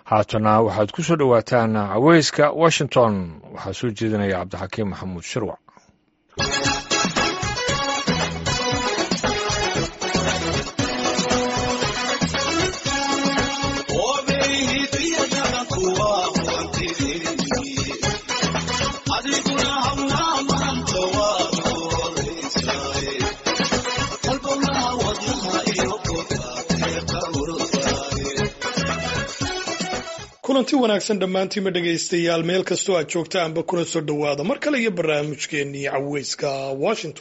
haatana waxaad ku soo dhowaataan caweyska washington waxaa soo jeedinaya cabdixakiim maxamuud shirwac kulanti wanaagsan dhammaantiinma dhegaystayaal meel kastoo aad joogta anba kuna soo dhowaada mar kale iyo barnaamijkeennii caweyska washington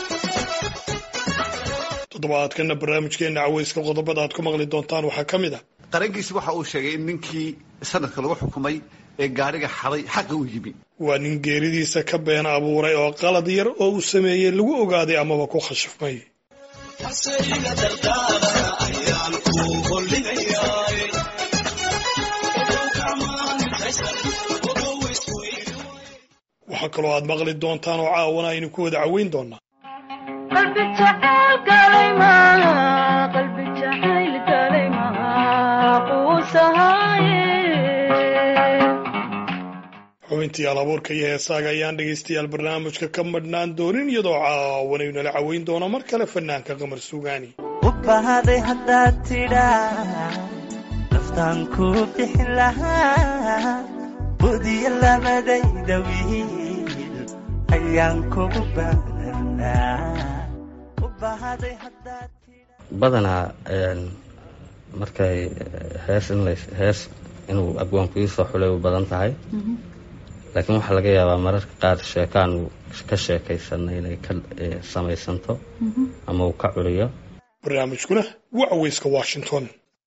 toddobaadkana barnaamijkeenna caweyska qodobada aad ku maqli doontaan waxaa ka mid ah qarankiisi waxa uu sheegay in ninkii sanadka lagu xukumay ee gaariga xaday xaqa u yimi waa nin geeridiisa ka been abuuray oo qalad yar oo uu sameeyey lagu ogaaday amaba ku khashifmay waxaa kaloo aad maqli doontaan oo caawana aynu ku wada caweyn doonaa xubintii alabuurka iyo heesaaga ayaan dhegaystayaal barnaamijka ka madhnaan doonin iyadoo caawanaynu nala caweyn doono mar kale fanaanka qamar suugaani ubahday haddaad tidhaa naftaan ku bixin lahaa budiya labadayda wiil ayaan kugu badanaa markay hees in hees inuu abwaanku ii soo xulay u badan tahay laakiin waxaa laga yaabaa mararka qaar sheekaanu ka sheekaysanna inay ka samaysanto ama uu ka curiyo barnaamijkuna waa caweyska washington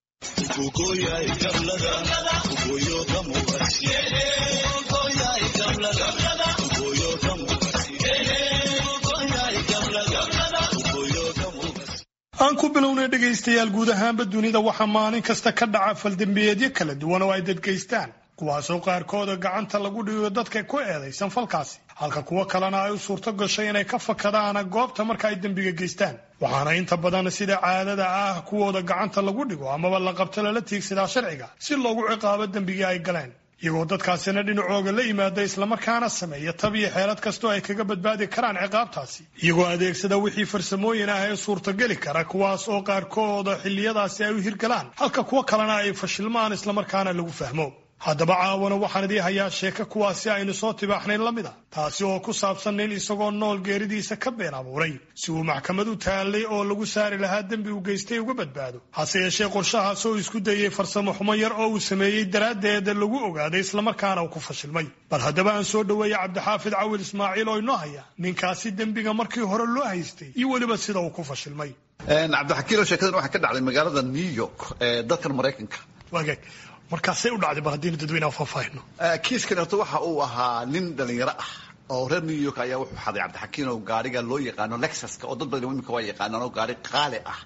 aan ku bilownay dhegaystayaal guud ahaanba dunida waxaa maalin kasta ka dhaca faldembiyeedyo kala duwan oo ay dadgaystaan kuwaasoo qaarkooda gacanta lagu dhigo dadka ku eedaysan falkaasi halka kuwo kalena ay u suurto gashay inay ka fakadaan goobta marka ay dembiga geystaan waxaana inta badan sida caadada ah kuwooda gacanta lagu dhigo amaba la qabto lala tiigsadaa sharciga si loogu ciqaabo dembigii ay galeen iyagoo dadkaasina dhinacooga la yimaada islamarkaana sameeya tab iyo xeelad kastoo ay kaga badbaadi karaan ciqaabtaasi iyagoo adeegsada wixii farsamooyin ah ee suurtageli kara kuwaas oo qaarkooda xilliyadaasi ay u hirgalaan halka kuwo kalena ay fashilmaan islamarkaana lagu fahmo haddaba caawana waxaan idii hayaa sheeko kuwaasi aynu soo tibaaxnayn la mid a taasi oo ku saabsan nin isagoo nool geeridiisa ka been abuuray si uu maxkamad u taallay oo lagu saari lahaa dembi uu geystay uga badbaado hase yeeshee qorshahaas oo isku dayey farsamo xumo yar oo uu sameeyey daraaddeeda lagu ogaaday islamarkaana uu ku fashilmay bal haddaba aan soo dhoweeya cabdixaafid cawil ismaaciil oo inoo haya ninkaasi dembiga markii hore loo haystay iyo weliba sida uu ku fashilmay cabdixakiilo sheekadan waxaa ka dhacday magaalada new york ee dalkan maraykanka wagaag markaasay u dhacday bal haddiinu dadweynaha faahfaahino kiiskan horta waxa uu ahaa nin dhalinyaro ah oo reer new york ayaa wuxuu xaday cabdixakiin oo gaariga loo yaqaano lexuska oo dad badan imika waa yaqaanaan oo gaari qaali ah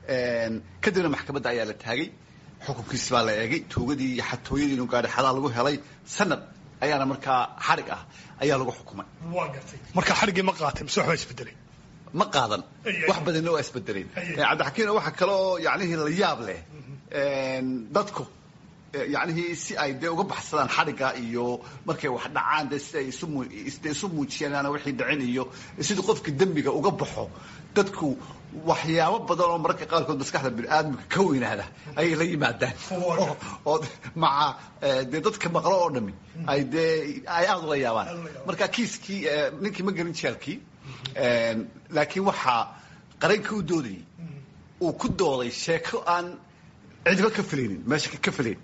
kadibna maxkamadda ayaa la taagay xukunkiisi baa la eegay tuugadii iyo xatooyadii inuu gaari xadaa lagu helay sanad ayaana markaa xarig ah ayaa lagu xukumay waa gartay marka xariggii ma qaatay mise waxbaa isbedelay ma qaadan wax badanna waa isbedeleen cabdixakiin waxa kale oo yacnihii la yaab leh dadku yacnihii si ay dee uga baxsadaan xadhigga iyo markay wax dhacaan dee si ay isde isu muujiyaan wixii dhicin iyo sidii qofka dembiga uga baxo dadku waxyaabo badan oo mararka qaarkood maskaxda biniaadamka ka weynaada ayay la yimaadaan oo maca dee dadka maqlo oo dhami ay dee ay aada ula yaabaan marka kiiskii ninkii ma gelin jeelkii laakiin waxaa qaranka u doodayay uu ku dooday sheeko aan cidba ka filaynin meesha ka filayn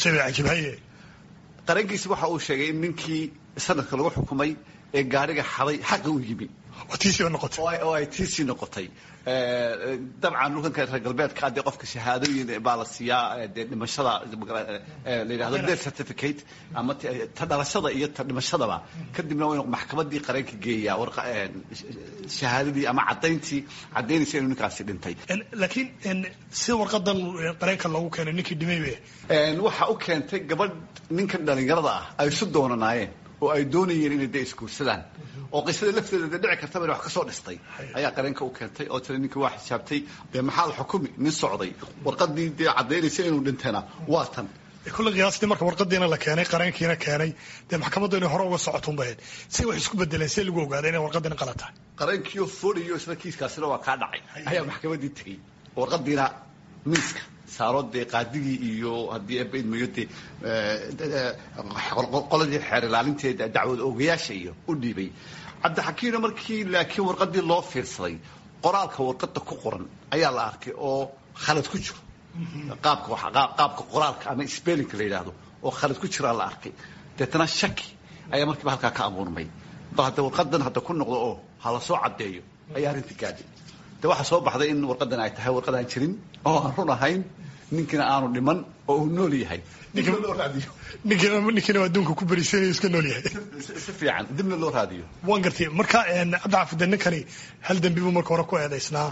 qarankiisi waxa uu sheegay in ninkii sanadka lagu xukumay ee gaariga xaday xaqa u yimi oo ay tiisii noqotay dabcan dhulkanka reer galbeedka dee qofka shahaadooyin baa la siiyaa dee dhimashada la yidhahdo death certificate ama ta dhalashada iyo ta dhimashadaba kadibna waa inuu maxkamadii qareenka geeyaa shahaadadii ama caddayntii caddaynaysa inuu ninkaasi dhintay laakiin sida warqadan qareenka loogu keenay ninkii dhimay waxa u keentay gabadh ninkan dhalinyarada ah ay isu doonanaayeen oo ay doonayeen inay dee isguursadaan oo qisada lafteeda dee dhici kartaba ina wax ka soo dhistay ayaa qareenka u keentay oo tiri ninkii waa xisaabtay dee maxaa la xukumi nin socday warqadii dee caddaynaysa inuu dhintayna waa tan kulle qiyaastii marka warqadiina la keenay qareenkiina keenay dee maxkamaddu inay hore uga socotuun bahayd si wax isku bedeleen see lagu ogaaday inay warqadina qalad tahay qareenkiioo foliyo isla kiiskaasina waa kaa dhacay ayaa maxkamaddii tegey warqadiina miiska saaro dee qaadigii iyo haddii ebaidmayo dee qoladii xeer ilaalinteeda dacwad oogayaasha iyo u dhiibay cabdixakiimna markii laakiin warqadii loo fiirsaday qoraalka warqada ku qoran ayaa la arkay oo khalad ku jiro qaabka qaabka qoraalka ama spellinka la yidhaahdo oo khalad ku jiraa la arkay deetana shaki ayaa markiiba halkaa ka abuurmay bal hadda warqadan hadda ku noqdo oo hala soo caddeeyo ayaa arrintii gaadhay de waxaa soo baxday in warqadan ay tahay warqad aan jirin oo aan run ahayn ninkina aanu dhiman oo uu nool yahay dibna loo raadiyo ninkiina waa adduunka ku berisanaya iska nool yahay si fiican dibna loo raadiyo waan gartay marka cabdixaafid ninkani hal dembi buu marka hore ku eedaysnaa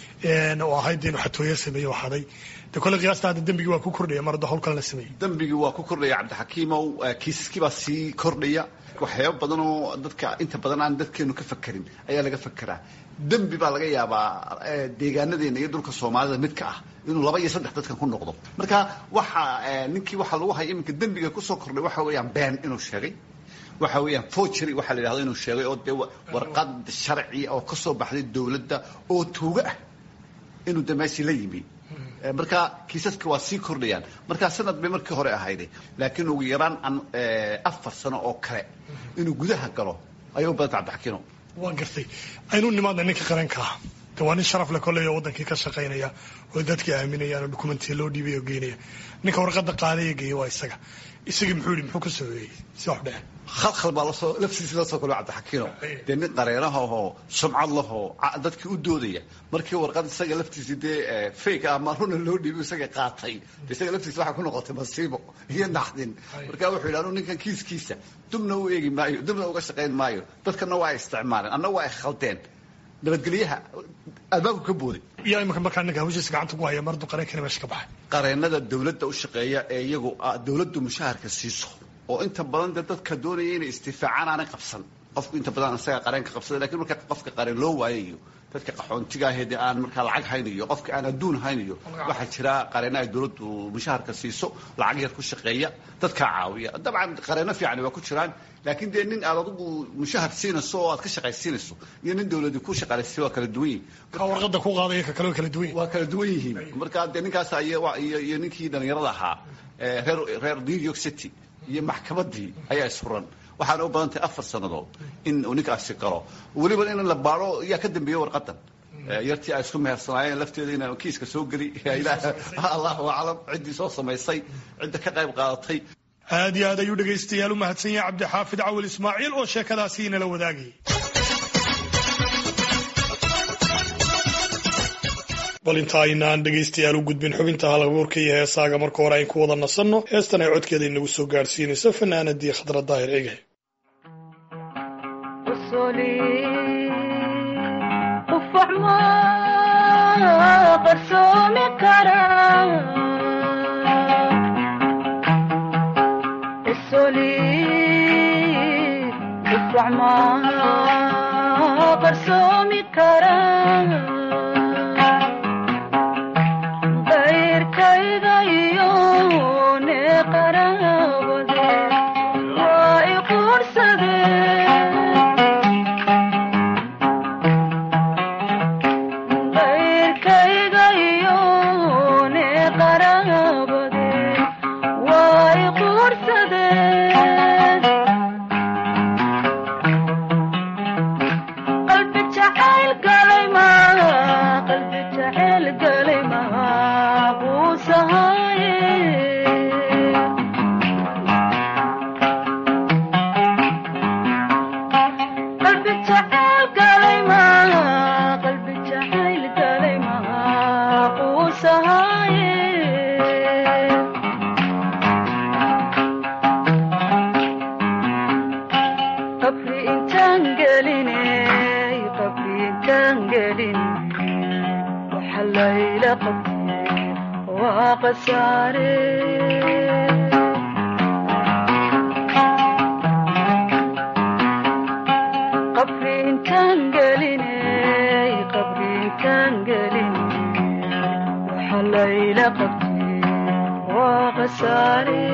oo ahayd inuu xatooyo sameeye oo haday de kole qiyaasta hadda dembigii waa ku kordhaya mar hadda hawl kale la sameeyey dembigii waa ku kordhaya cabdixakiimow kiisaskii baa sii kordhaya waxyaaba badan oo dadka inta badan aan dadkeenu ka fakerin ayaa laga fakeraa dembi baa laga yaabaa deegaanadeena iyo dhulka soomaalida midka ah inuu laba iyo saddex dadkan ku noqdo marka waxa ninkii waxaa lagu haya iminka dembiga kusoo kordhay waxa weeyaan been inuu sheegay waxa weeyaan forgery waxaa la yidhahdo inuu sheegay oo dee warqad sharci oo ka soo baxday dowladda oo tuuga ah inuu de meeshii la yimi marka kiisaska waa sii kordhayaan marka sanad bay markii hore ahayde laakiin ugu yaraan afar sano oo kale inuu gudaha galo ayay u badanta cabdixakiino waan gartay aynu nimaadna ninka qareenka ah de waa nin sharaf le kolley oo wadankii ka shaqaynaya oo dadkii aaminayaan oo dukumentiya loo dhiibay oo geynaya ninka warqada qaadaya geeya waa isaga isagii muxuu yihi muxuu ka sooyeeyey si wax dheh khalkhal baa lasoo laftiisi lasoo kolo cabdixakiino dee nin qareenaha oo sumcad lahoo dadkii u doodaya markii warqad isaga laftiisi dee fake ah ama runa loo dhiibo isaga qaatay de isaga laftiisa waxaa ku noqotay masiibo iyo naxdin marka wuxuu yidhi anu ninkan kiiskiisa dubna u eegi maayo dubna uga shaqayn maayo dadkana waa ay isticmaaleen anna waa ay khaldeen nabadgelyaha albaabku ka booday iyo imika markaa ninka hawshiisa gacanta ku haya mar hadduu qareenkana meesha ka baxay qareenada dawladda u shaqeeya ee iyagu dawladdu mushaharka siiso oo inta badan dee dadka doonaya inay istifaacaan aanay qabsan qofku inta badan isaga qareenka qabsada lakin marka qofka qareen loo waayayo dadka qaxoontiga ahee aan markaa lacag haynayo qofka aan adduun haynayo waxaa jira qareena ay dawladdu mushaharka siiso lacag yar ku shaqeeya dadkaa caawiya dabcan qareeno fiican waa ku jiraan laakiin dee nin aad adigu mushahar siinayso oo aad ka shaqaysiinayso iyo nin dawladi ku shaqaalaysay waa kala duwan yihin ka warqada ku qaadaya ka kale waa kala duwan yihin waa kala duwan yihiin marka dee ninkaas iyo iyo ninkii dhalinyarada ahaa reer reer new york city iyo maxkamaddii ayaa isfuran waxaana u badan tahay afar sannadood in uu ninkaasi galo weliba in la baaro yaa ka dambeeyey warqadan yartii ay isku mehersanaayeen lafteeda inaan kiiska soo geli allahu aclam ciddii soo samaysay cidda ka qayb qaadatay aad iyo aad ayuu dhegaystayaal u mahadsan yahay cabdixaafid cawil ismaaciil oo sheekadaasi inala wadaagayay bal inta aynaan dhegaystayaal u gudbin xubinta halabuurka iyo heesaaga marka hore ayn ku wada nasanno heestan ay codkeeda inagu soo gaadhsiinayso fanaanadii khadra daahir ege layla qabtay waa khasaare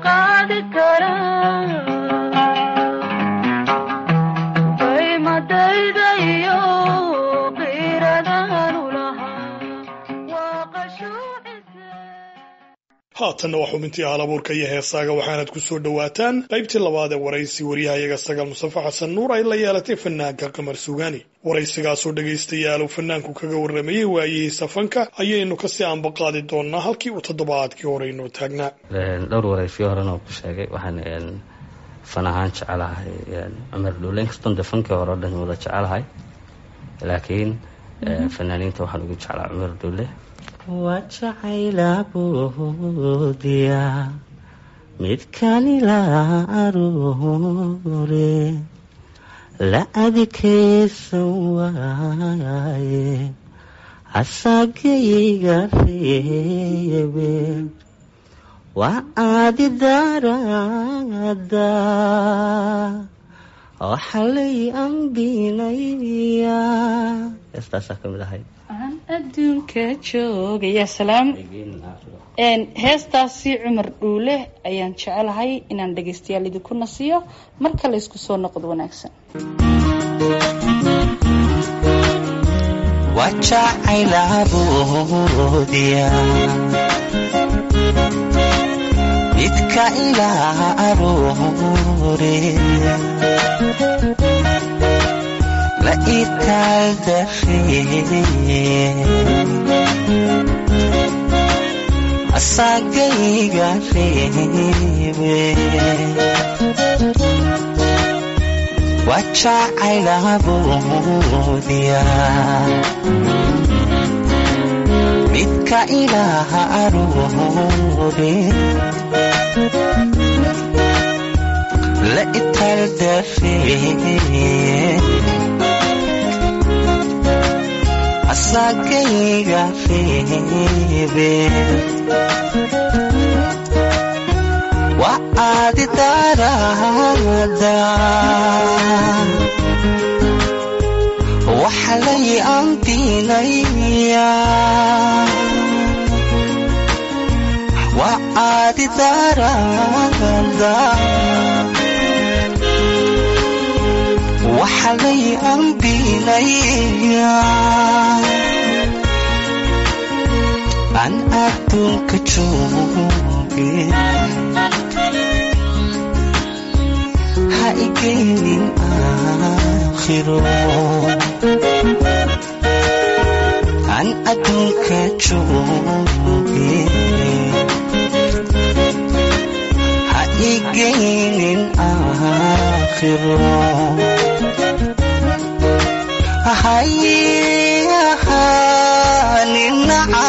qaadi kara qaymadayda iyo qiiradaan ulahaa waa qashuucise haatanna waa xubintii halabuurka iyo heesaaga waxaanad ku soo dhowaataan qaybtii labaad ee waraysi waryahayaga sagaal mustafa xasan nuur ay la yeelatay fanaanka qamar sugaani waraysigaasoo dhegaystayaal uu fanaanku kaga warramayey waayihiisa fanka ayaynu kasii aanbaqaadi doonnaa halkii uu toddobaadkii hore inoo taagnaa dhowr waraysiyo horena uu ku sheegay waxaan fan ahaan jecelahay cumar dhuule inkastoon dee fankii hore o dhan wada jecelahay laakiin fanaaniinta waxaan ugu jeclaa cumar dhuule waa jacaylabuudiya midkanila aruure la adkaysan waaye asagayga reebe waa aadi darada waxalay ambinaya heestaasaa ka mid ahayd aan adduunka joogaya salaam heestaasi cumar dhuule ayaan jecelahay inaan dhagaystayaal idinku nasiyo marka la ysku soo noqdo wanaagsan wajacaylabuudiya midka ilaa aruure la itaaldaree asagayga reebe wajacaylabuudiya midka ilaaha aruure la itaaldaree asagayga reebe waa aadi darada waxalay ambinaya waa aadi darada waxalay ambinaya aan adduunka jooge ha igeynin aakhiro aan adduunka jooge ha igeynin aakhiro hayahaanin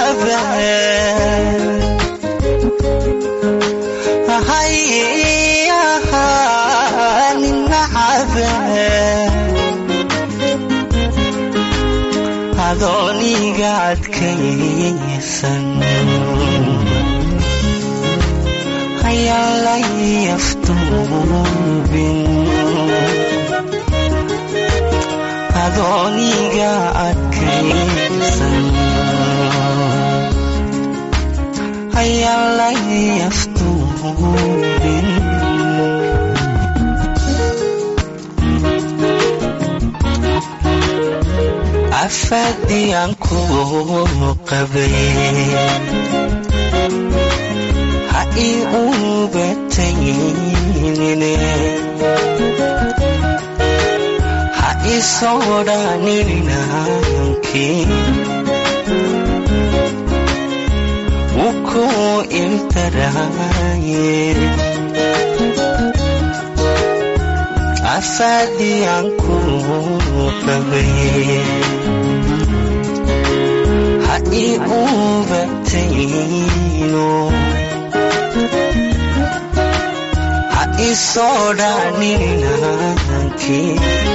cabe hayahaanin cabe adooniga adkaysan hayaan la yaftuubin adooniga adkaysan hayaan la yaftuubin afadiyaan ku qabay ha ii ubataynin ha isodhanininankii wuku iltaraye afadiyaan ku qabay ha ii ubatayno ha isodhanininankii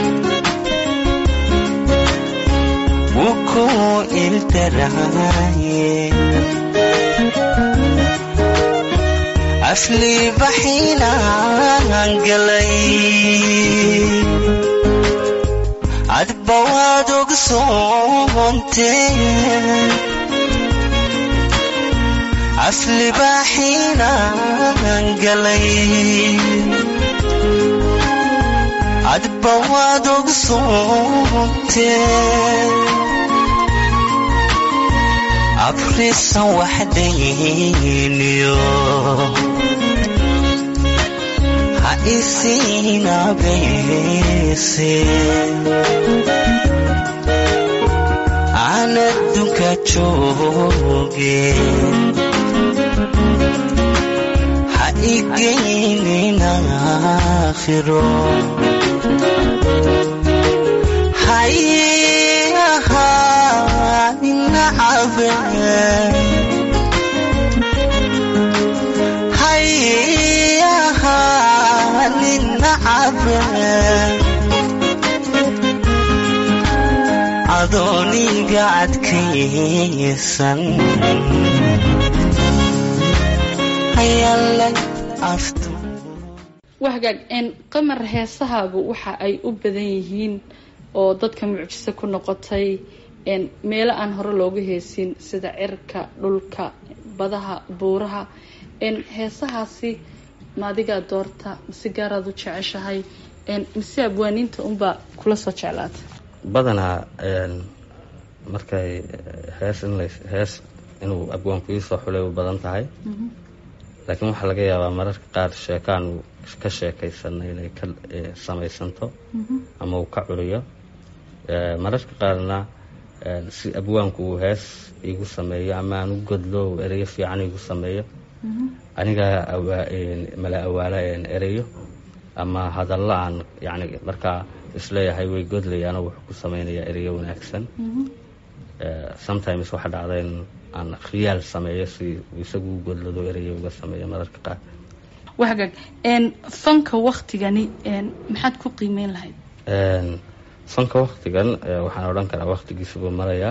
wuku iltaraye afli baxinaan galay adba waad ogsoonte asli baaxiinaan galay adba waad ogsoomtee abrisan waxdayniyo ha isiinabeese aan adduunka jooge ha igeynin aakhiro hay ahaanin nacabe hay ahaanin nacabe adooniga adkaysan hayale aftu wahagaag een qamar heesahaagu waxa ay u badan yihiin oo dadka mucjiso ku noqotay een meelo aan hore looga heesin sida cirka dhulka badaha buuraha een heesahaasi ma adigaa doorta mise gaaraad u jeceshahay een mise abwaaniinta unbaa kula soo jeclaata badanaa een, markay hees in la hees inuu abwaanku iisoo xulay u badan tahay laakiin waxaa laga yaabaa mararka qaar sheekaan uu ka sheekaysana inay ka eh, samaysanto ama uu ka curiyo Eh, mararka qaarna eh, si abwaanku uu hees iigu sameeyo ama aan u godlo uu ereyo fiican iigu sameeyo anigaa awaa- een, mala awaala een, ereyo ama hadallo aan yani markaa isleeyahay way godlayaan oo wuxuu ku samaynayaa ereyo wanaagsan Eh, sometimes waxaa dhacda in aan khiyaal sameeyo si uu isagu u godlado ereyo uga sameeyo mararka qaar wahagaag een fanka waktigani een maxaad ku qiimeyn lahayd Een, fanka waktigan eh, waxaan odhan karaa waktigiisa buu marayaa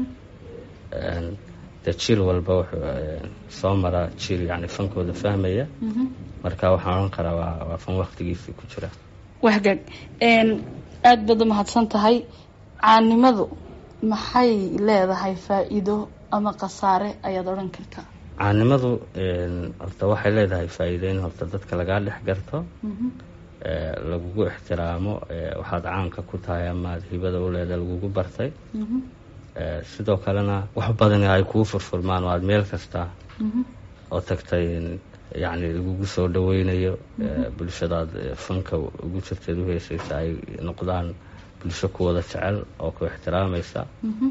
Een, dee jiil walba wuxuu eh, soo maraa jiil yani fankooda fahmaya marka waxaan odhan karaa waa waa fan waktigiisii ku jira wahagaag een aada baad u mahadsan tahay caanimadu maxay leedahay faa-iido ama khasaare ayaad odhan kartaa caanimadu een, horta waxay leedahay faa'iideyn horta dadka lagaa dhex garto eh, lagugu ixtiraamo eh, waxaad caanka ku tahay amaad hibada u leedahay lagugu bartay Eh, sidoo kalena wax badan ay kuu furfurmaan oo aada meel kasta oo tagtay in yacni lagugu soo dhaweynayo eh, bulshadaad eh, fanka ugu jirteed u heesaysa ay noqdaan bulsho ku wada jecel oo ku ixtiraamaysa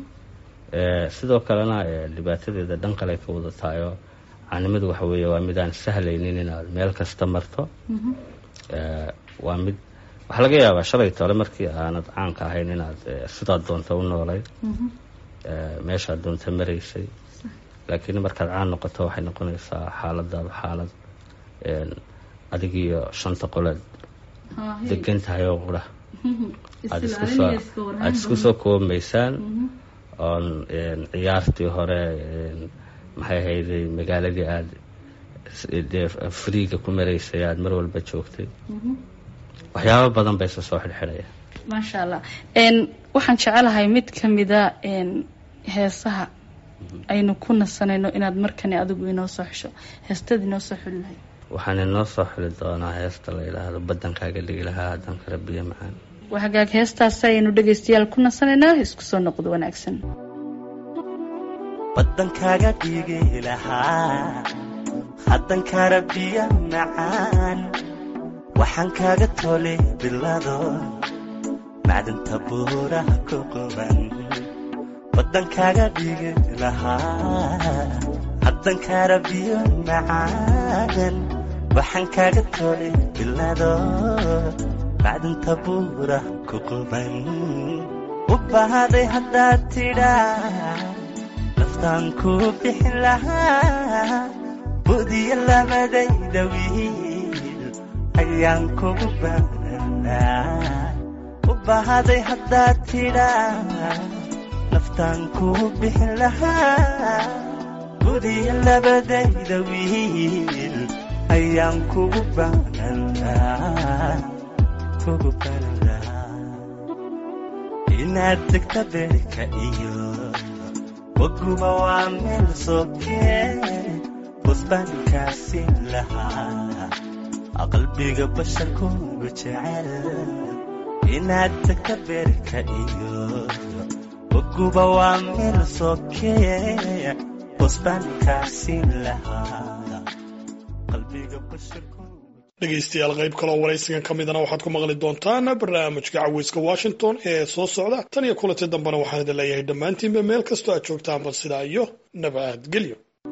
Eh, sidoo kalena eh, dhibaatadeeda dhan kale ka wada tahay oo caanimadu waxa weeye waa mid aan sahlaynin inaad meel kasta marto Eh, waa mid waxaa laga yaabaa shalay tole markii aanad caanka ahayn inaad eh, sidaad doonta u noolay Eh, meeshaad doonta maraysay laakiin markaad caan noqoto waxay noqonaysaa xaaladaadu xaalad een, adigiyo shanta qoleed degan tahay oo qura aad isku soo aada isku soo koobaysaan oon een, ciyaartii hore een, maxay ahayday magaaladii aada s- dee friiga ku maraysay aada mar walba joogtay waxyaabo badan bay isa soo xidhxidhaya maasha allah een waxaan jecelahay mid ka mida een heesaha aynu ku nasanayno inaad markani adigu inoo soo xesho heestad inoo soo xuli lahayd waxaan inoo soo xili doonaa heesta la yidhaahdo badankaaga dhigi lahaa haddaan kala biyo macaan waa hagaag heestaasi ayaynu dhegaystayaal ku nasanaynaa isku soo noqdo wanaagsan badankaaga dhigi lahaa haddan kara biyo macaan waxaan kaaga tole bilado macdanta buuraha ku quban badankaaga dhigi lahaa haddan kara biyo macaan waxaan kaaga tole bilado macdanta buuraha ku quban u bahaday haddaad tidhaa naftaan ku bixin lahaa budiya labadayda wiil ayaan kugu baanaa u bahaday haddaad tidhaa naftaan ku bixin lahaa budiya labadayda wiil ayaan kugu baanaa kugu baanaa inaad degta beerka iyo waguma waa meel sokee busbaankaasi lahaa qalbiga basharkuugu jecel inaad tagta beerka iyo boguba waa meel sokeeye busbaankaasi lahaa qalbiga basharkuugu dhegaystayaal qayb kaloo waraysigan ka midana waxaad ku maqli doontaan barnaamijka caweyska washington ee soo socda tan iyo kulanti dambena waxaan idin leeyahay dhammaantiinba meel kastoo aad joogtaanba sidaa iyo nabadgelyo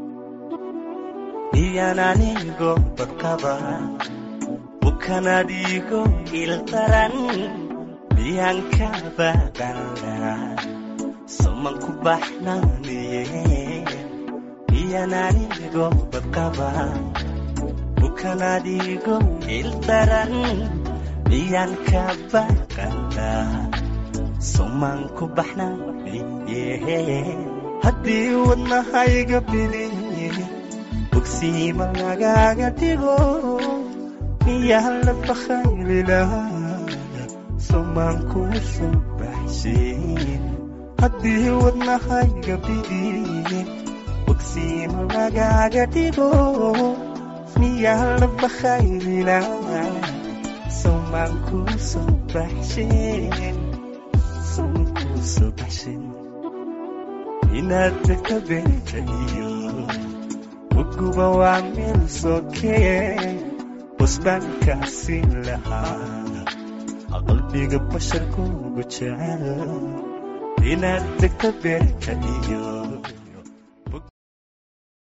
iyan anigo badqaba bukan adigo ildaran miyaan ka baqana saman ku baxnaaniye iyan anigo badqaba bukan adigo ildaran miyaan ka baqana saman ku baxnaaniye haddii wadnahayga biliye bogsiima lagaaga dhigo miyaa la bakaylilahaa somaan kuu soo baxshin haddii wadnahayga bidiye bogsiima lagaaga dhigo miyaa la bakaylilahaa somaan kuu soo baxshin somaan kuu soo baxshin inaad tagta beerka iyo uguba waa meel sokeeye busbaankaasi lahaa qalbiga basharkuugu jecel inaad degto beerka iyo